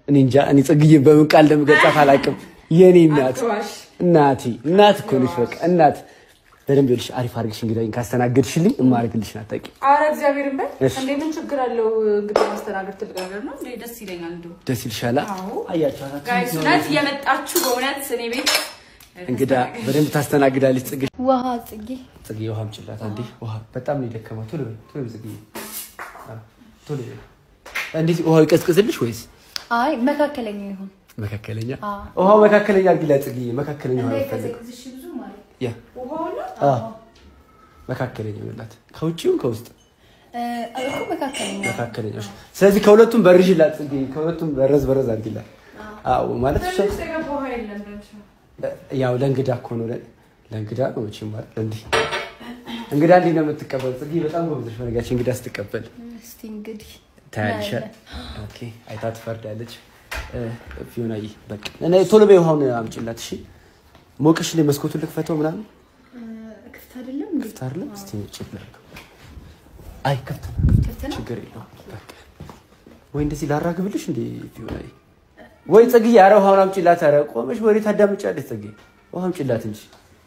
እኔ እንጃ እኔ ጽግዬን በምን ቃል እንደምገልጻት አላውቅም። የኔ እናት እናቴ እናት እኮ ነሽ። በቃ እናት በደንብ ይኸውልሽ፣ አሪፍ አድርግሽ እንግዳዬን ካስተናገድሽልኝ እማደርግልሽ ናታቂ አረ እግዚአብሔርን በል እሺ። እንዴ ምን ችግር አለው? እንግዲህ ማስተናገድ ትልቅ ነገር ነው እንዴ? ደስ ይለኛል። እንዲሁ ደስ ይልሻላ? አዎ። አያችሁ ጋይስ እውነት እየመጣችሁ በእውነት እኔ ቤት እንግዳ በደንብ ታስተናግዳለች ጽጌ። ውሃ ጽጌ ጽጌ ውሃ አምጪላት አንዴ። ውሃ በጣም ነው የደከመው። ቶሎ በይ ቶሎ በይ ጽጌ፣ አዎ፣ ቶሎ በይ። እንዴት ውሃው ይቀዝቅዝልሽ ወይስ አይ መካከለኛ ይሁን መካከለኛ? አዎ። ውሃው መካከለኛ አድርጊላት ጽጌ። መካከለኛ ውሃ ይፈልግ እንዳይቀዘቅዝሽ ብዙ ማለት ያ አዎ፣ መካከለኛ ይሆንላት ከውጭው ከውስጥ እ፣ እኮ መካከለኛ መካከለኛ። እሺ። ስለዚህ ከሁለቱም በርዥላት ጽጌ፣ ከሁለቱም በረዝ በረዝ አድርጊላት። አዎ ማለት እሷ ትንሽ የገባ ውሃ የለም ብለሽ ነው። ያው ለእንግዳ እኮ ነው ለ- ለእንግዳ ነው መቼም ማለት እንዲህ እንግዳ እንዲህ ነው የምትቀበል ጽጌ። በጣም ጎበዘሽ በነገራችን እንግዳ ስትቀበል እስቲ እንግዲህ ታያለሽ። እናያለን። ኦኬ አይታ ትፈርዳለች። እ፣ ፊዮናዬ በቃ እና ቶሎ በይ ውሃውን አምጪላት። እሺ ሞቅሽ ላይ መስኮቱን ልክፈተው ምናምን እ፣ ክፍት አይደለም እንዴ? ክፍት አይደለም። እስቲ ቼክ ላድርገው። አይ ክፍት ነው፣ ክፍት ነው? ችግር የለውም። በቃ ወይ እንደዚህ ላራግብልሽ እንዴ ፊዮናዬ? ወይ ጽጌ፣ ኧረ ውሃውን አምጪላት። ኧረ ቆመሽ ወሬ ታዳምጫለሽ ጽጌ። ውሃ አምጪላት እንጂ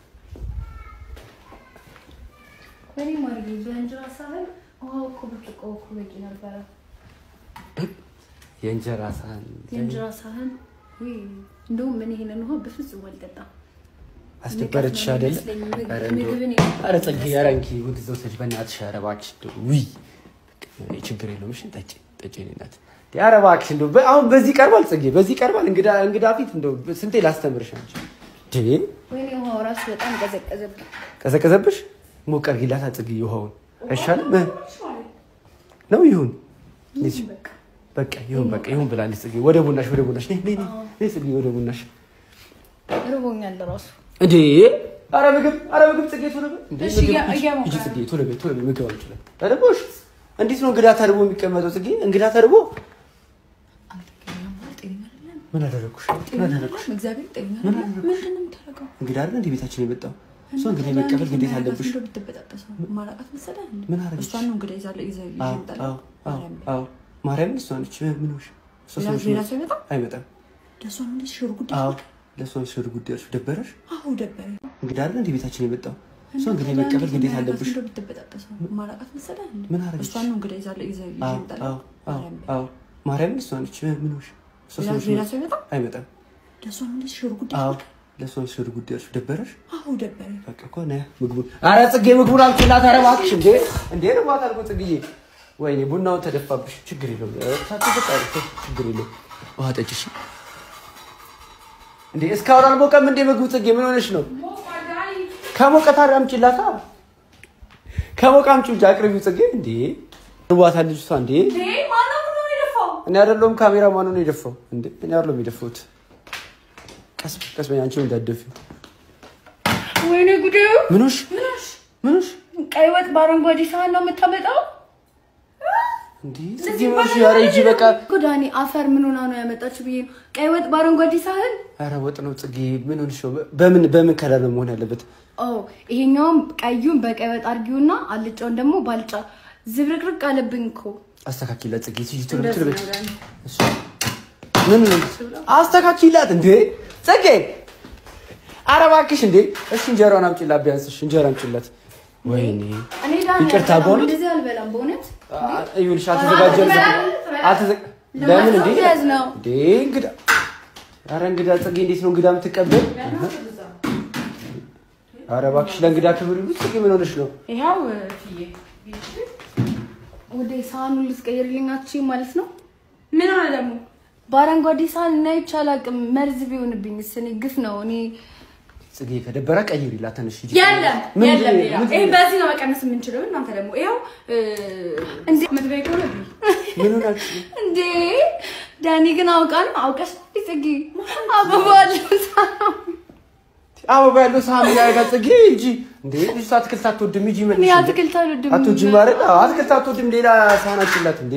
እኔ ማርጌ በእንጀራ ሳህን ውሃው እኮ ብርጭቆ እኮ በቂ ነበረ። የእንጀራ ሳህን የእንጀራ ሳህን ውይ፣ እንደውም ምን ይሄንን ውሃ በፍጹም አልጠጣም። አስደበረችሽ አይደለ? አይመስለኝም። ኧረ እንደው ምግብን ኧረ ጽጌ ኧረ እንኪ ወደ እዛው ሰጅ በእናትሽ ኧረ እባክሽ እንደው ውይ ችግር የለውም እሺ ጠጪ ጠጪ የእኔ እናት ኧረ እባክሽ እንደው በ- አሁን በዚህ ቀርባል ጽጌ በዚህ ቀርባል እንግዳ እንግዳ ፊት እንደው ስንቴ ላስተምርሽ አንቺ እንዴ ወይኔ ውሃው ራሱ በጣም ቀዘቀዘብኝ። ቀዘቀዘብሽ ሞቅ አድርጊላታ ጽጌ ውሃውን አይሻልም እ? ነው ይሁን እዚህ በቃ በቃ ይሁን በቃ ይሁን ብላለች ጽጌ ወደ ቡናሽ ወደ ቡናሽ ነይ ነይ ነይ ነይ ጽጌ ወደ ቡናሽ ርቦኛል ራሱ። እንዴ ኧረ ምግብ ኧረ ምግብ ጽጌ ቶሎ በይ እንዴ እሺ፣ ምግብ እያ- ሂጂ፣ እያሞቀ ሂጂ ጽጌ ቶሎ በይ ቶሎ በይ ምግብ አንችላል ተርቦሽ እንዴት ነው እንግዳ ተርቦ የሚቀመጠው ጽጌ እንግዳ ተርቦ ምን አደረኩሽ ምን አደረኩሽ እግዚአብሔር ጤና ምን አደረኩሽ ምንድን ነው የምታደርገው? እንግዳ አይደል እንዴ ቤታችን የመጣው እሷ እንግዲህ መቀበል ግዴታ አለብሽ እንደው ብትበጣጠሰው ማላውቃት መሰለህ እንዴ? ምን አደረገች? እሷን ነው እንግዲህ ይዛለ ይዘ አዎ አዎ አዎ አዎ ማርያምን እሷ ነች ምን ሆንሽ እሷ ሌላ- ነች ሌላ ሰው ይመጣ? አይመጣም ለእሷ ነው እንደዚህ ሽር ጉዳይ አዎ ለእሷ ሽር ጉዳይ እርሱ ደበረሽ አዎ ደበረኝ። እንግዳ አይደል እንዴ ቤታችን የመጣው እሷ እንግዲህ መቀበል ግዴታ አለብሽ እንደው ብትበጣጠሰው ማላውቃት መሰለህ እንዴ? ምን አደረገች? እሷን ነው እንግዲህ ይዛለ ይዘ አዎ አዎ አዎ አዎ ማርያምን እሷ ነች ምን ሆንሽ እሷ ሌላ- ነች ሌላ ሰው ይመጣ? አይመጣም ለእሷ ነው እንደዚህ ሽር ጉዳይ አዎ ለእሷ ሽር ጉዳይ እርሱ ደበረሽ አዎ ደበረኝ። በቃ እኮ ነይ ምግቡን ኧረ ጽጌ ምግቡን አምጪላት ኧረ እባክሽ እንዴ እንዴ ነው ማታ አልኩ ጽጌዬ ወይኔ ቡናውን ተደፋብሽ ችግር የለውም ሳትበጣ ችግር የለውም ውሃ ጠጪ እሺ እንዴ እስካሁን አልሞቀም እንዴ ምግቡ ጽጌ ምን ሆነሽ ነው ከሞቀ ታዲያ አምጪላታ ከሞቀ አምጪው እንጂ አቅርቢው ጽጌ እንዴ ርቧታል ልጅቷ እንዴ እኔ አይደለሁም ካሜራ ማኑ ነው የደፋው እንዴ እኔ አይደለሁም የደፋሁት ቀስ ቀስ በይ አንቺ እንዳትደፊው ወይኔ ጉዴ! ምኖሽ ምኖሽ ቀይ ወጥ በአረንጓዴ ሳህን ነው የምታመጣው? እንዲህ ጽጌ ምኖሽ ኧረ ሂጂ በቃ እኮ ዳኒ አፈር ምን ሆና ነው ያመጣችሁ ብዬ ነው። ቀይ ወጥ በአረንጓዴ ሳህን? ኧረ ወጥ ነው ጽጌ ምን ሆንሽ ነው በምን በምን ከለር ነው መሆን ያለበት ኦ ይሄኛውም ቀዩን በቀይ ወጥ አድርጊውና አልጫውን ደግሞ ባልጫ። ዝብርቅርቅ አለብኝ እኮ። አስተካኪላት ጽጌ ሂጂ ቶሎ ቶሎ በይ እሺ ምን ነው አስተካኪላት እንዴ ጽጌ ኧረ እባክሽ እንዴ እሺ እንጀራውን አምጪላት ቢያንስ እሺ እንጀራ አምጪላት ወይኔ እኔ ዳኒ ይቅርታ አልበላም፣ በእውነት? እንደዚህ አልበላም በእውነት። ይኸውልሽ አልተዘጋጀም አልተዘ ለምን እንዴ ለማስያዝ ነው። እንዴ እንግዳ ኧረ እንግዳ ጽጌ እንዴት ነው እንግዳ የምትቀበል ኧረ እባክሽ ለእንግዳ ክብር ይሉት ጽጌ ምን ሆነሽ ነው ይኸው ፍዬ ወደ ሳህኑን ልትቀይርልኝ አትችይም ማለት ነው? ምን ሆነ ደግሞ? በአረንጓዴ ሳህን እና ይቻል አቅም መርዝ ቢሆንብኝስ? እኔ ግፍ ነው እኔ ጽጌ ከደበረ ቀይሪላት ተነሽ ሂጂ የለም ምን- የለም ሌላ ምን- ይሄ በዚህ ነው መቀነስ የምንችለው። እናንተ ደግሞ ይኸው እንዴ ምትበይ ከሆነ ብይ። ምን ሆናችሁ እንዴ ዳኒ ግን አውቃ ነው አውቀሽ ነው ጽጌ አበባ አለው ሳህኑ። አበባ ያለው ሳህን ያደርጋል ጽጌ ሂጂ እንዴ ልጅቷ አትክልት አትወድም ሂጂ እኔ መልሽ አትክልት አልወድም። አትወጂም አይደል አዎ አትክልት አትወድም ሌላ ሳህን አችላት እንዴ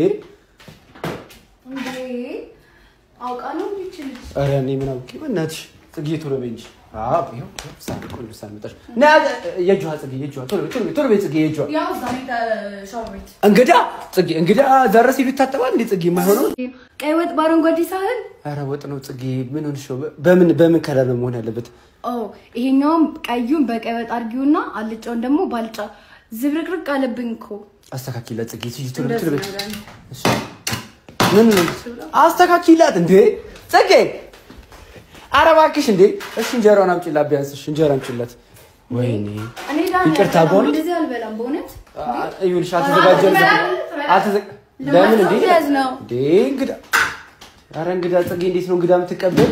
እንዴ አውቃ ነው እንዲችል ኧረ እኔ ምን አውቄ በእናትሽ ጽጌ ቶሎ በይ እንጂ አዎ ይኸው ሳን ቆንጆ ሳን መጣሽ። ና የእጇ ጽጌ የእጇ ቶሎ በይ ቶሎ በይ ቶሎ በይ ጽጌ የእጇ ያው እዛ ነው ሻወር ቤት እንግዳ ጽጌ እንግዳ ደረስ ሂዱ ይታጠባል እንዴ ጽጌ የማይሆነው ቀይ ወጥ በአረንጓዴ ሳህን ኧረ ወጥ ነው ጽጌ ምን ሆንሽ ነው በምን በምን ከለር ነው መሆን ያለበት ኦ ይሄኛውም ቀዩን በቀይ ወጥ አድርጊውና አልጫውን ደግሞ ባልጫ ዝብርቅርቅ አለብኝ እኮ አስተካኪላት ጽጌ ትይ ቶሎ በይ ቶሎ በይ እሺ ምን ነው አስተካኪላት እንዴ ጽጌ ኧረ እባክሽ እንዴ እሺ እንጀራውን አምጪላት ቢያንስ እሺ እንጀራ አምጪላት ወይኔ እኔ ዳኒ ይቅርታ አልበላም፣ በእውነት? እንደዚህ አልበላም በእውነት ይኸውልሽ አልተዘጋጀም አልተዘ- ለምን እንዴ ለማስያዝ ነው። እንዴ እንግዳ ኧረ እንግዳ ጽጌ እንዴት ነው እንግዳ የምትቀበል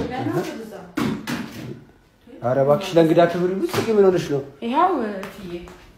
ኧረ እባክሽ ለእንግዳ ክብር ይሉ ጽጌ ምን ሆነሽ ነው ይኸው ፍዬ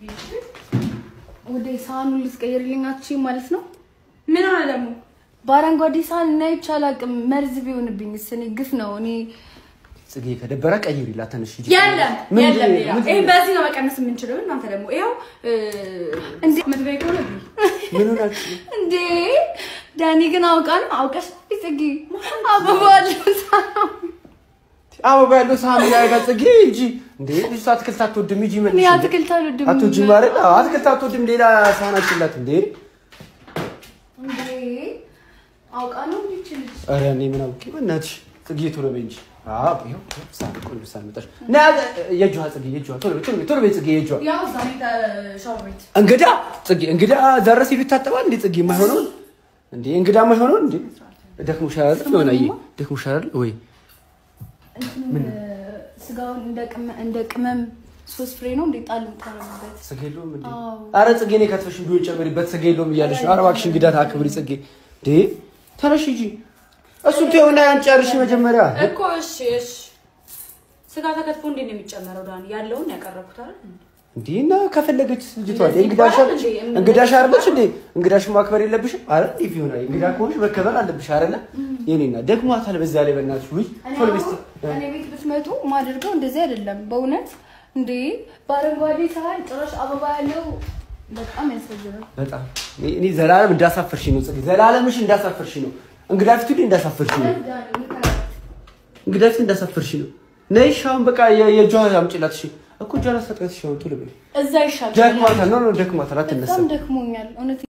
ወደ ሳህኑን ልትቀይርልኝ አትችይም ማለት ነው? ምን ሆነ ደግሞ በአረንጓዴ ሳህን እና ይቻል አቅም መርዝ ቢሆንብኝ እኔ ግፍ ነው። እኔ ጽጌ ከደበረ ቀይሪላት ተነሽ ሂጂ የለም ምንድን የለም ነው? ሌላ ምንድን ይሄ ነው? በዚህ ነው መቀነስ የምንችለው እናንተ ደግሞ ይኸው እንዴ ምትበይ ከሆነ ብይ ምን ሆናችሁ እንዴ ዳኒ ግን አውቃ ነው አውቀሽ ጽጌ አበባ አለው ሳህኑ። አበባ ያለው ሳህን ያጋ ጽጌ ሂጂ እንዴ ልጅቷ አትክልት አትወድም ሂጂ መልሽ እኔ እንዴ። አትክልት አልወድም። አትወጂም አይደል አዎ፣ አትክልት አትወድም ሌላ ሳህን አችላት እንዴ እንዴ አውቃ ነው እንዲች ልጅ ኧረ እኔ ምን አውቄ በእናትሽ ጽጌ ቶሎ በይ እንጂ አዎ ይኸው ይኸው ሳህን ቆንጆ ሳህን መጣሽ ና የእጇ ጽጌ የእጇ ቶሎ በይ ቶሎ በይ ቶሎ በይ ጽጌ የእጇ ያው እዛ ነው ሻወር ቤት እንግዳ ጽጌ እንግዳ ደረስ ሂዱ ይታጠባል እንዴ ጽጌ የማይሆነውን እንዴ እንግዳ የማይሆነውን እንዴ ደክሞሻል አይደል የሆነ አየህ ደክሞሻል አይደል ወይ እንትኑን ስጋውን እንደ ቅመ- እንደ ቅመም ሶስት ፍሬ ነው እንዴ ጣል የምታረጉበት ስጋ የለውም እንዴ አዎ። ኧረ ጽጌ እኔ ከትፈሽ ቢሆን ጨምሪበት ስጋ የለውም እያለሽ ነው ኧረ እባክሽ እንግዳ ታክብሪ ጽጌ እንዴ ተነሽ ሂጂ እሱን ተይውና ያን ጨርሽ መጀመሪያ እኮ እሺ እሺ ስጋ ተከትፎ እንዴት ነው የሚጨመረው ዳኒ ያለውን ያቀረብኩት አይደል እንዴ እና ከፈለገች ልጅቷ እንደዚህ እንግዳሽ ይባላል አለች እንዴ? እንግዳሽ አይደለች እንዴ እንግዳሽ ማክበር የለብሽም አረ እንዴ ቢሆን አይ እንግዳ ከሆንሽ መከበር አለብሽ አይደለ የኔና ደግሟታል በዛ ላይ በእናትሽ ውይ እኔ ቶሎ አሁን በስቲ እኔ ቤት ብትመጡ ማደርገው እንደዚህ አይደለም። በእውነት እንዴ በአረንጓዴ ሳህን ጭራሽ አበባ ያለው በጣም ያሳዝናል። በጣም እኔ- እኔ ዘላለም እንዳሳፈርሽ ነው ጽጌ ዘላለምሽ እንዳሳፈርሽ ነው እንግዳ ፊት ሁሌ እንዳሳፈርሽ ነው እንግዳ ፊት እንዳሳፈርሽ ነው ነይ እሺ አሁን በቃ የ- የእጇን አምጪላት እሺ እኮ እጇን አስታጥቃት እሺ አሁን ቶሎ በይ እዛ ይሻል። ደክሟታል ኖ ኖ ደክሟታል አትነሳም በጣም ደክሞኛል እውነት